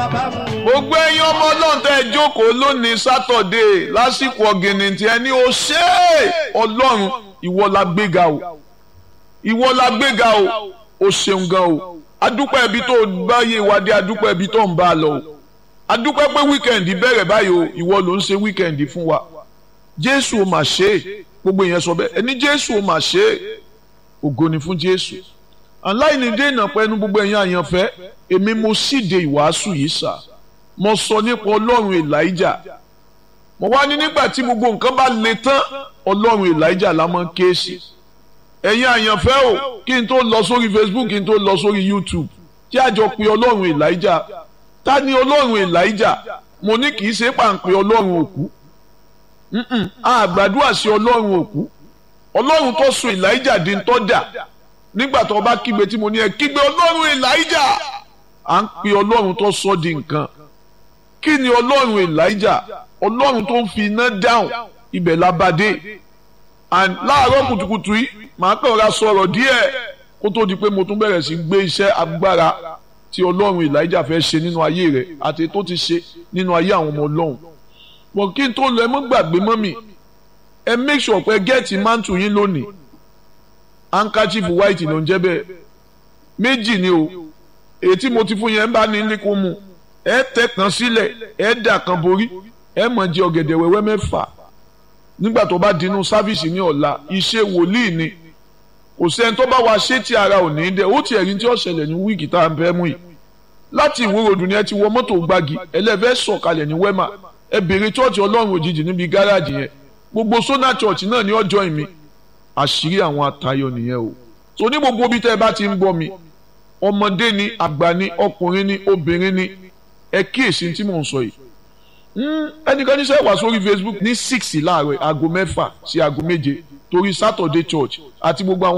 gbogbo ẹ̀yin ọmọ ọlọ́run tẹ́ ẹ jókòó lónìí sátọ̀dé lásìkò ọ̀gìnì tí ẹ ní o ṣe é ọlọ́run ìwọ la gbéga o ìwọ la gbéga o o ṣeun gan o adúpẹ́ ibi tó bá yé ìwádìí adúpẹ́ ibi tó ń bá a lọ o adúpẹ́ pé wíkẹ̀ndì bẹ̀rẹ̀ báyìí o ìwọ ló ń ṣe wíkẹ̀ndì fún wa jésù o mà ṣe é gbogbo ìyẹn sọ bẹ́ẹ̀ ẹni jésù o mà ṣe é ògo ni fún jésù aláìní dènà pẹ̀lú gbogbo ẹ̀yin àyànfẹ́ èmi mo síde ìwàásù yìí sà mo sọ nípa ọlọ́run elijah mo wá ní nígbà tí gbogbo nǹkan bá le tán ọlọ́run elijah la máa ń ké sí ẹ̀yin àyànfẹ́ o kí n tó lọ sórí facebook kí n tó lọ sórí youtube kí a jọ pe ọlọ́run elijah ta ni ọlọ́run elijah mo ní kì í ṣe pàǹpẹ́ ọlọ́run òkú àgbàdua sí ọlọ́run òkú ọlọ́run tó so elijah di ń tọ́ dà nígbà tó bá kígbe tí mo ní ẹ kígbe ọlọ́run elijah à ń pe ọlọ́run tó sọ di nǹkan kí ni ọlọ́run elijah ọlọ́run tó ń fi iná dáhùn ibẹ̀ labadé and láàárọ̀ kùtùkùtù yìí màá kàn ra sọ̀rọ̀ díẹ̀ kó tó di pé mo tún bẹ̀rẹ̀ sí gbé iṣẹ́ agbára tí ọlọ́run elijah fẹ́ ṣe nínú ayé rẹ̀ àti tó ti ṣe nínú ayé àwọn ọmọ ọlọ́run bọ̀ kí n tó lọ ẹ mọ́ gbàgbé mọ́ mi ẹ make sure pé gẹ́ẹ̀tì mántù yín lónìí handkerchief white ló ń jẹ́ bẹ́ẹ̀ méjì ni o èyí tí mo ti fún yẹn bá ní ní kó mu ẹ tẹ kan sílẹ̀ ẹ dà kan borí ẹ mọ̀ jẹ ọ̀gẹ̀dẹ̀ wẹ́wẹ́ mẹ́fà nígbà tó bá dinú sáfìsì ní ọ̀la iṣẹ́ wòlíì ni kò sẹ́ni tó bá wa ṣé tí ara ò ní dẹ ó ti ẹ̀rí tí ó ṣẹlẹ̀ ní wíìkì tá à ń fẹ́ mú yìí láti ìwúròdù ni ẹ ti wọ mọ́tò gbági ẹlẹ́fẹ́ sọ̀kalẹ̀ ní wẹ́mà ẹ bèrè chọ́ọ̀chì ọlọ́run òjijì níbi gáràjì yẹn gbogbo sọ́nà chọ́ọ̀chì náà ní ọjọ́ ìmí àṣírí àwọn atayọ nìyẹn o so ní gbogbo ibi tẹ́ ẹ bá ti ń gbọ́ mi ọmọdé ni àgbà ni ọkùnrin ni obìnrin ni ẹ kíyèsí tí mò ń sọ yìí ẹnìkan ní sẹ́wà sórí Facebook ní six láàárọ̀ aago mẹ́fà sí aago méje torí Saturday church àti gbogbo àwọn